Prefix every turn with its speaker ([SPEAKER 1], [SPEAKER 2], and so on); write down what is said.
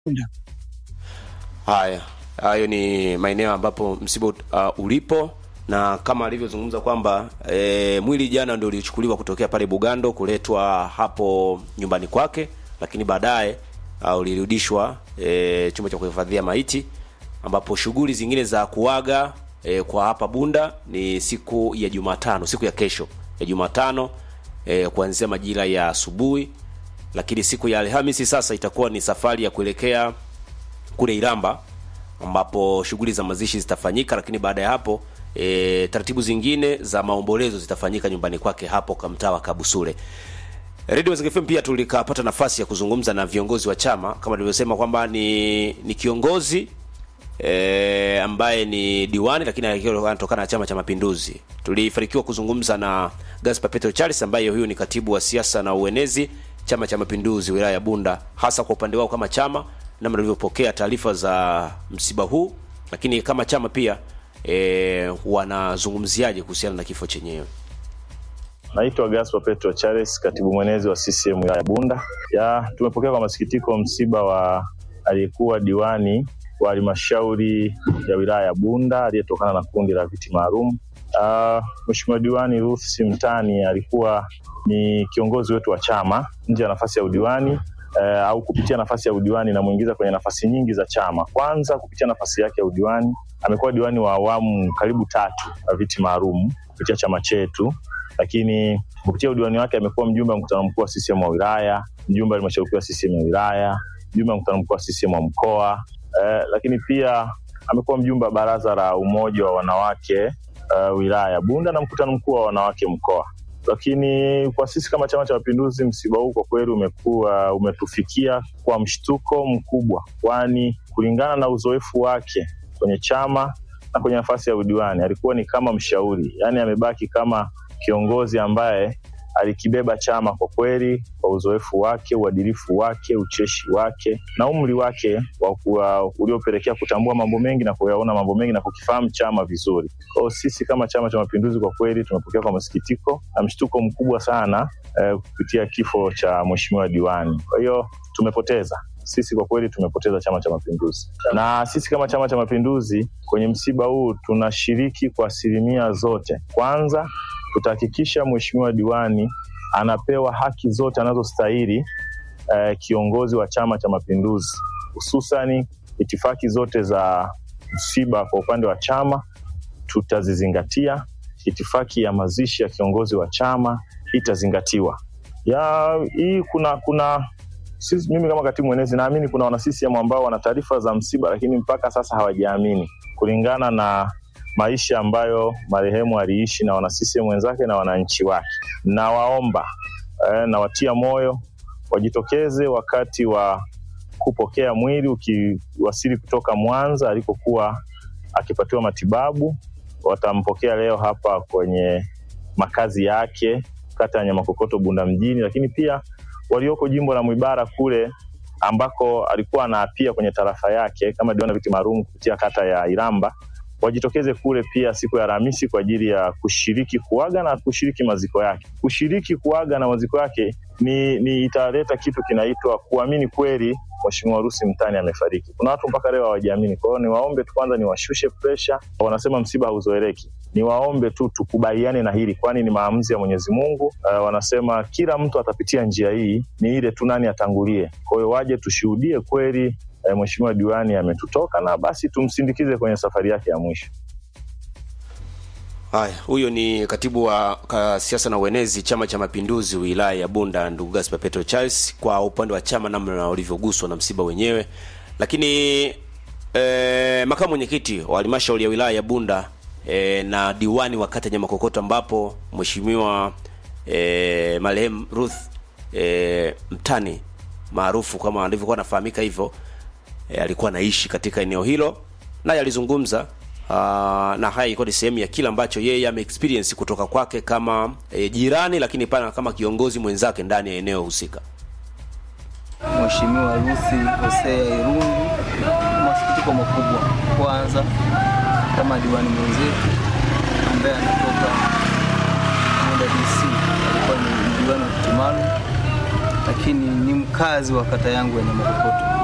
[SPEAKER 1] Haya, hayo ni maeneo ambapo msiba uh, ulipo na kama alivyozungumza kwamba e, mwili jana ndio ulichukuliwa kutokea pale Bugando kuletwa hapo nyumbani kwake, lakini baadaye uh, ulirudishwa e, chumba cha kuhifadhia maiti ambapo shughuli zingine za kuaga e, kwa hapa Bunda ni siku ya Jumatano, siku ya kesho ya Jumatano e, kuanzia majira ya asubuhi, lakini siku ya Alhamisi sasa itakuwa ni safari ya kuelekea kule Iramba ambapo shughuli za mazishi zitafanyika, lakini baada ya hapo e, taratibu zingine za maombolezo zitafanyika nyumbani kwake hapo kwa mtaa wa Kabusule. Radio Mazingira FM pia tulikapata nafasi ya kuzungumza na viongozi wa chama kama nilivyosema kwamba ni ni kiongozi e, ambaye ni diwani lakini anatokana na Chama cha Mapinduzi. Tulifanikiwa kuzungumza na Gaspar Petro Charles ambaye huyu ni katibu wa siasa na uenezi Chama cha Mapinduzi wilaya ya Bunda, hasa kwa upande wao kama chama namna walivyopokea taarifa za msiba huu, lakini kama chama pia e, wanazungumziaje kuhusiana na kifo chenyewe.
[SPEAKER 2] Naitwa Gaspar Petro Charles, katibu mwenezi wa CCM wilaya ya Bunda. Ya, tumepokea kwa masikitiko msiba wa aliyekuwa diwani wa halmashauri ya wilaya ya Bunda aliyetokana na kundi la viti maalum. Uh, Mheshimiwa diwani Ruth Simtani alikuwa ni kiongozi wetu wa chama nje ya nafasi ya udiwani uh, au kupitia nafasi ya udiwani namuingiza kwenye nafasi nyingi za chama. Kwanza kupitia nafasi yake ya udiwani amekuwa diwani wa awamu karibu tatu wa viti maalum kupitia chama chetu lakini kupitia udiwani wake amekuwa mjumbe wa mkutano mkuu wa CCM wa wilaya, mjumbe wa halmashauri kuu ya CCM ya wilaya, mjumbe wa mkutano mkuu wa CCM wa mkoa eh, lakini pia amekuwa mjumbe wa baraza la umoja wa wanawake uh, wilaya ya Bunda na mkutano mkuu wa wanawake mkoa. Lakini kwa sisi kama Chama cha Mapinduzi, msiba huu kwa kweli umekuwa umetufikia kwa mshtuko mkubwa, kwani kulingana na uzoefu wake kwenye chama na kwenye nafasi ya udiwani alikuwa ni kama mshauri, yaani amebaki kama kiongozi ambaye alikibeba chama kwa kweli, kwa uzoefu wake, uadilifu wake, ucheshi wake na umri wake wa uliopelekea kutambua mambo mengi na kuyaona mambo mengi na kukifahamu chama vizuri. Kwa hiyo sisi kama Chama cha Mapinduzi kwa kweli tumepokea kwa masikitiko na mshtuko mkubwa sana eh, kupitia kifo cha mheshimiwa diwani. Kwa hiyo tumepoteza sisi kwa kweli tumepoteza Chama cha Mapinduzi, na sisi kama Chama cha Mapinduzi kwenye msiba huu tunashiriki kwa asilimia zote. Kwanza tutahakikisha mheshimiwa diwani anapewa haki zote anazostahili eh, kiongozi wa Chama cha Mapinduzi, hususani itifaki zote za msiba kwa upande wa chama tutazizingatia. Itifaki ya mazishi ya kiongozi wa chama itazingatiwa. Ya hii kuna kuna sisi, mimi kama katibu mwenezi naamini kuna wana CCM ambao wana taarifa za msiba, lakini mpaka sasa hawajaamini kulingana na maisha ambayo marehemu aliishi na wana CCM wenzake na wananchi wake. Nawaomba eh, nawatia moyo wajitokeze wakati wa kupokea mwili ukiwasili kutoka Mwanza alikokuwa akipatiwa matibabu. Watampokea leo hapa kwenye makazi yake kata ya Nyamakokoto Bunda mjini, lakini pia walioko jimbo la Mwibara kule ambako alikuwa anaapia kwenye tarafa yake kama diwani viti maalum kupitia kata ya Iramba wajitokeze kule pia siku ya Alhamisi kwa ajili ya kushiriki kuaga na kushiriki maziko yake. Kushiriki kuaga na maziko yake ni, ni italeta kitu kinaitwa kuamini kweli Mheshimiwa Rusi Mtani amefariki. Kuna watu mpaka leo hawajaamini. Kwa hiyo niwaombe tu kwanza, niwashushe presha. Wanasema msiba hauzoeleki, niwaombe tu tukubaliane na hili, kwani ni maamuzi ya Mwenyezi Mungu. Uh, wanasema kila mtu atapitia njia hii, ni ile tu nani atangulie. Kwa hiyo waje tushuhudie kweli E, mheshimiwa diwani ametutoka na basi tumsindikize kwenye safari yake ya mwisho.
[SPEAKER 1] Haya, huyo ni katibu wa siasa na uenezi Chama cha Mapinduzi wilaya ya Bunda, ndugu Gaspar Petro Charles, kwa upande wa chama namna walivyoguswa na msiba wenyewe. Lakini e, makamu mwenyekiti wa halmashauri ya wilaya ya Bunda e, na diwani wa kata Nyamakokoto ambapo mheshimiwa e, marehemu Ruth e, Mtani maarufu kama alivyokuwa anafahamika hivyo E, alikuwa anaishi katika eneo hilo naye alizungumza na haya ilikuwa ni sehemu ya kile ambacho yeye ame experience kutoka kwake kama e, jirani, lakini pana kama kiongozi mwenzake ndani ya eneo husika.
[SPEAKER 3] Mheshimiwa Ruthi Hosea Irungu, masikitiko makubwa kwanza kama diwani mwenzetu ambaye anatoka Bunda DC, alikuwa ni diwani wa kiti maalum, lakini ni mkazi wa kata yangu ya Nyamakokoto.